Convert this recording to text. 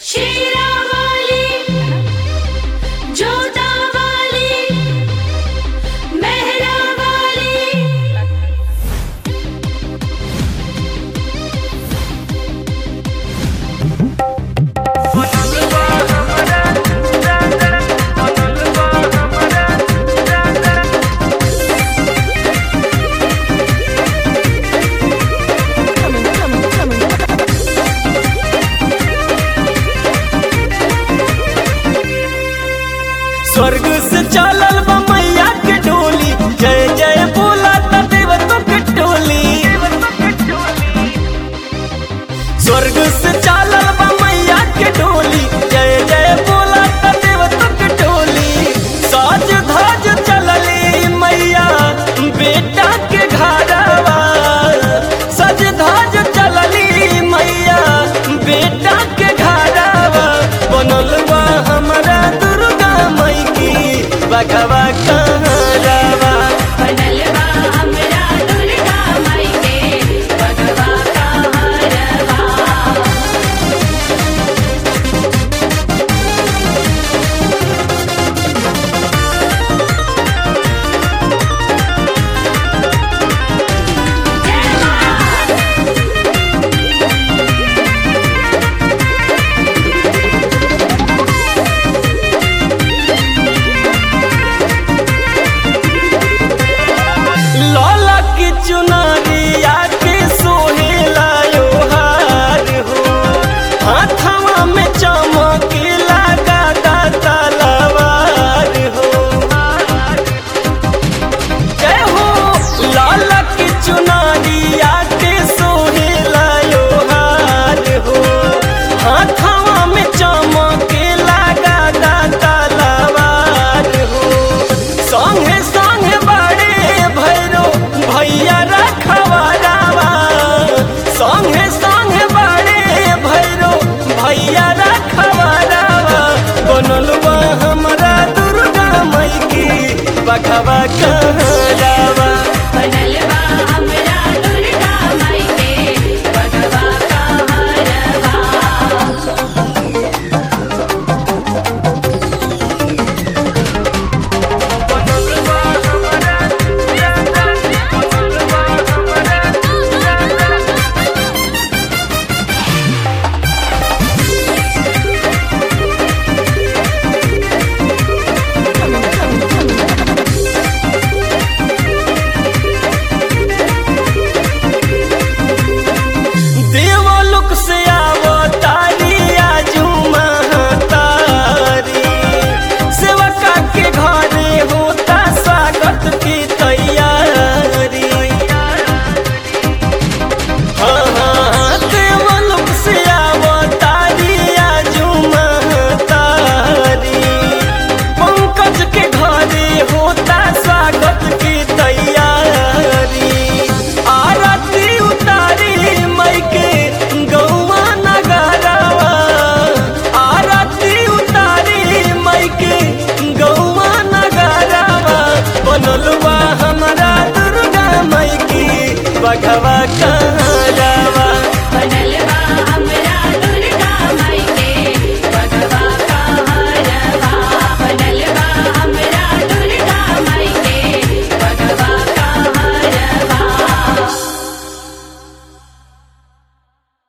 शेरावाली जोतावाली मेहरावाली स्वर्ग से चलल बा मैया के डोली जय जय बोला त देवतों के टोली स्वर्ग से चलल बा मैया के डोली जय जय बोला त देवतों के टोली साज धाज चलली मैया बेटा के घरवा सज धाज चलली मैया बेटा के घरवा बनल बा हमारा दुर्गा मई की बघवा